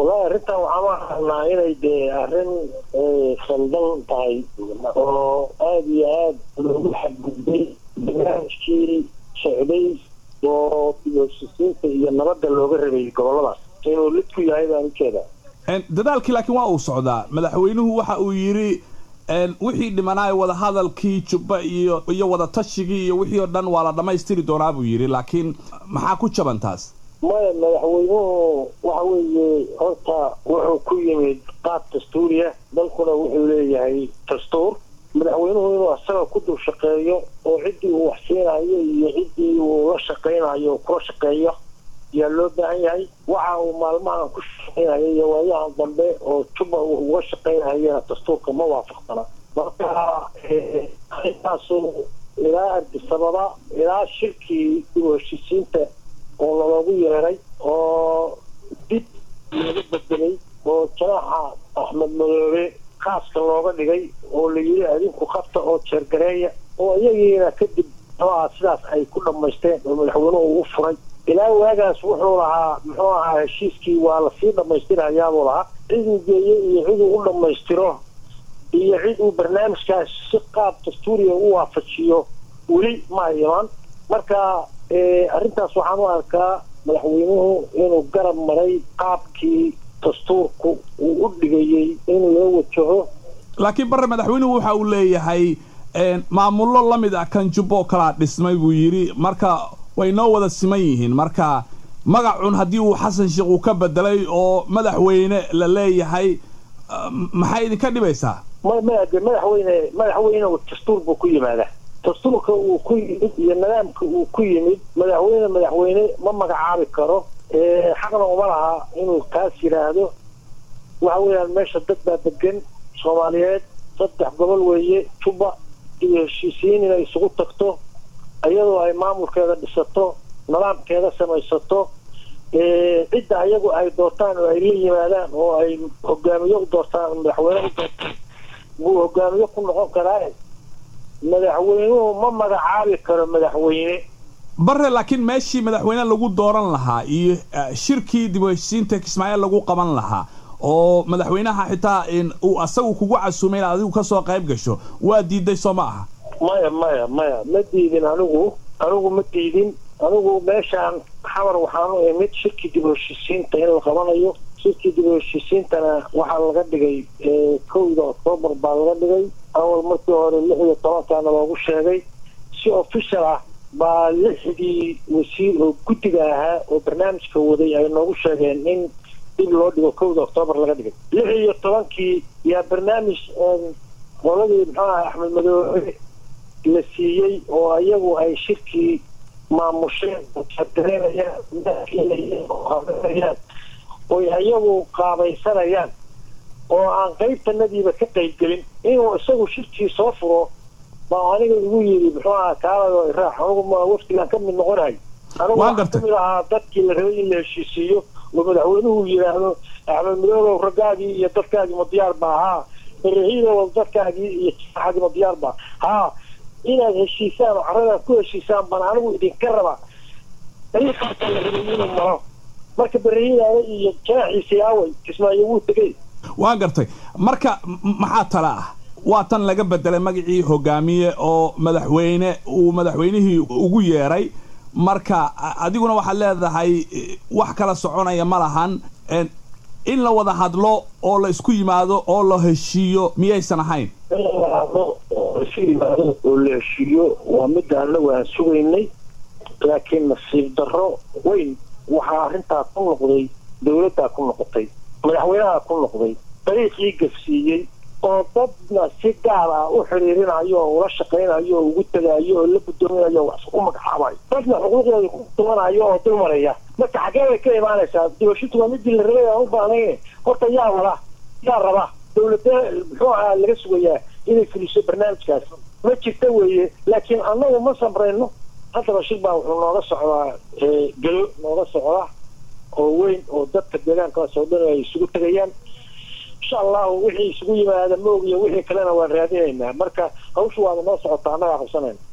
wallahi arrintan waxaan u aragnaa inay dee arrin khaldan tahay oo aada iyo aada loogu xadgudbay barnaamijkii socday oo dibheshiisiinta iyo nabadda looga rabay goboladaas inuu lid ku yahay baan ujeedaa dadaalkii laakiin waa uu socdaa madaxweynuhu waxa uu yidhi wixii dhimanaay wadahadalkii jubba iyo iyo wadatashyigii iyo wixii oo dhan waa la dhammaystiri doonaa buu yidhi laakiin maxaa ku jaban taas maya madaxweynuhu waxa weeye horta wuxuu ku yimid qaab dastuuriya dalkuna wuxuu leeyahay dastuur madaxweynuhu inuu asaga ku dul shaqeeyo oo ciddii uu wax siinayo iyo ciddii uu la shaqaynayo kula shaqeeyo yaa loo baahan yahay waxa uu maalmahan ku shaqaynayo iyo waayahan dambe oo juba uu uga shaqaynayana dastuurka ma waafaqsana marka intaasu ilaa ardisababa ilaa shirkii dib u heshiisiinta oo laloogu yeeray oo dib looga bedelay oo janaaxa axmed madoobe khaaska looga dhigay oo la yidhi adinku qabta oo jeergareeya oo iyagiina kadib a sidaas ay ku dhammaysteen oo madaxweynuhu u furay ilaa waagaas wuxuu lahaa muxuu ahaa heshiiskii waa lasii dhammaystirayaabuu lahaa cid uu geeye iyo cid uu u dhammaystiro iyo cid uu barnaamijkaas si qaab dastuuriya u waafajiyo weli ma ay imaan marka arrintaas waxaan u arkaa madaxweynuhu inuu garab maray qaabkii dastuurku uu u dhigayey in loo wajaho laakiin barre madaxweynuhu waxa uu leeyahay maamullo la mid ah kan jubbo oo kalaa dhismay buu yidhi marka way noo wada siman yihiin marka magacun haddii uu xasan sheekh uu ka bedelay oo madaxweyne la leeyahay maxay idinka dhibaysaa ma maya de madaxweyne madaxweyne dastuur buu ku yimaadaa dastuurka uu ku yimid iyo nidaamka uu ku yimid madaxweyne madaxweyne ma magacaabi karo xaqna uma laha inuu kaas yidhaahdo waxa weeyaan meesha dad baa degan soomaaliyeed saddex gobol weeye juba iyo heshiisiin inay isugu tagto iyadoo ay maamulkeeda dhisato nidaamkeeda samaysato cidda ayagu ay doortaan oo ay la yimaadaan oo ay hogaamiyo u doortaan madaxweyne u doortaan buu hogaamiyo ku noqon karaa madaxweynuhu ma magacaabi karo madaxweyne barre laakiin meeshii madaxweyne lagu dooran lahaa iyo shirkii dib u heshiisiinta kismaaciil lagu qaban lahaa oo madaxweynaha xitaa uu asagu kugu casuumay inaad adigu kasoo qayb gasho waa diiday soo ma aha maya maya maya ma diidin anigu anigu ma diidin anigu meeshaan xamar waxaan u imid shirkii dib u heshiisiinta in la qabanayo shirkii dib u heshiisiintana waxaa laga dhigay kowda octoobar baa laga dhigay awal markii hore lix iyo tobankaana loogu sheegay si official ah baa lixdii wasiir oo guddiga ahaa oo barnaamijka waday ay noogu sheegeen in dib loo dhigo kowda octoobar laga dhigay lix iyo tobankii yaa barnaamij qoladii muxuu aha axmed madoobe la siiyey oo iyagu ay shirkii maamusheen oareerayaan oy iyagu qaabaysanayaan oo aan qaybtanadiiba ka qaybgelin inuu isagu shirkii soo furo baa aniga igu yidhi muxuu aha kaalado iraax anigu ma waftigaan ka mid noqonahay anigu waxaa kamid ahaa dadkii la rabay in la heshiisiiyo oo madaxweynuhu yidhaahdo axmed madoobow raggaagii iyo dadkaagii ma diyaar ba haa barahiidow dadkaagii iyo jaaxadii ma diyaar ba haa inaad heshiisaan oo carradaa ku heshiisaan baan anigu idinka raba dariiqaasa la rabay inuu maro marka barahiidaada iyo jaaxiisii away kismaayo wuu tegay waan gartay marka maxaa tala ah waa tan laga bedelay magacii hogaamiye oo madaxweyne uu madaxweynihii ugu yeeray marka adiguna waxaad leedahay wax kala soconaya ma lahan in la wada hadlo oo la isku yimaado oo la heshiiyo miyaysan ahayn in la wada hadlo oo la isu yimaado oo la heshiiyo waa midda anagu aan sugaynay laakiin nasiib darro weyn waxaa arrintaa ku noqday dawladdaa ku noqotay madaxweynaha ku noqday dariiqii gafsiiyey oo dadna si gaar ah u xiriirinayo oo ula shaqaynayo oo ugu tegaayo oo la guddoominayo wax u magacaabayo dadna xuquuqdooda ku tumanayo oo dulmaraya marka xaggee bay ka imaanaysaa dibashitu waa midii la rabay aan u baahnayn horta yaa wada yaa raba dawladda muxuu ahaa laga sugayaa inay fuliso barnaamijkaas ma jirta weeye laakiin annagu ma samrayno haddaba shir baa wuxuu nooga socdaa gelo nooga socda oo weyn oo dadka deegaankaas oo dhan ay isugu tegayaan insha allahu wixii isugu yimaada ma ogiyo wixii kalena waan raadinaynaa marka hawsha waada noo socotaa annagaa qabsanayna